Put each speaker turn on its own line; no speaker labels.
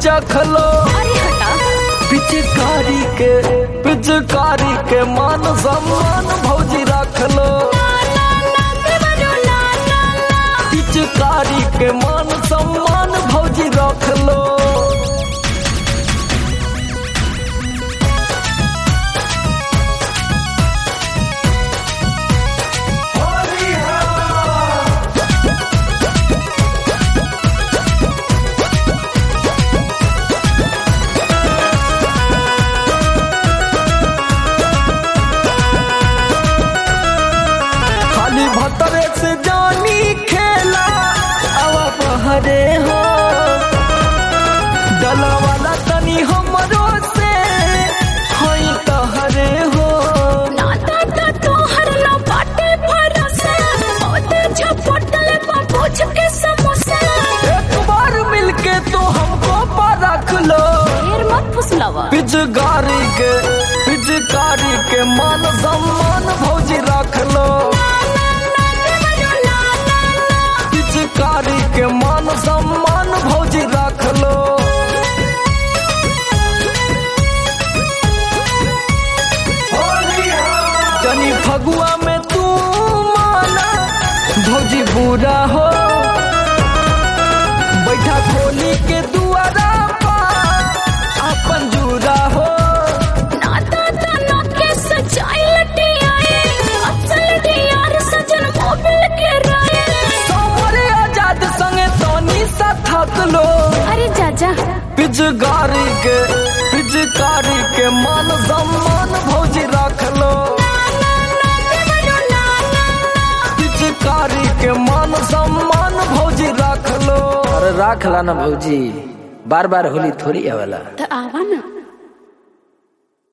चखलो
अरे हटा
पिचकारी के पिचकारी के मान सम्मान भौजी रखलो पिचकारी के मान सम्मान भौजी रखलो खाली भतरे से जानी खेला अब बहरे हो डला वाला तनी हमरो से हई तहरे हो
नाता ता तोहर ना बाटे भरोसा ओते झपटल बा पूछ के समोसा
एक बार मिलके तो हमको परख लो
ढेर मत फुसलावा
पिचकारी के पिचकारी के मान सम्मान भौजी रख लो पिचकारी के मान सम्मान भौजी रख लो जनी फगुआ में तू माना भौजी बुरा हो बैठा खोली के दुआरा पर अपन जुरा हो
नाता ता ना के सजाई लटी आए असल डियार सजन मोबिल के राए
सामरे आजाद संगे तोनी सा थक लो
अरे जाजा
पिचकारी के पिचकारी के मान सम्मान भौजी रख लो पिचकारी के मान सम्मान भौजी रख लो
अरे राख ला ना भौजी बार बार होली थोड़ी आवेला
तो आवा ना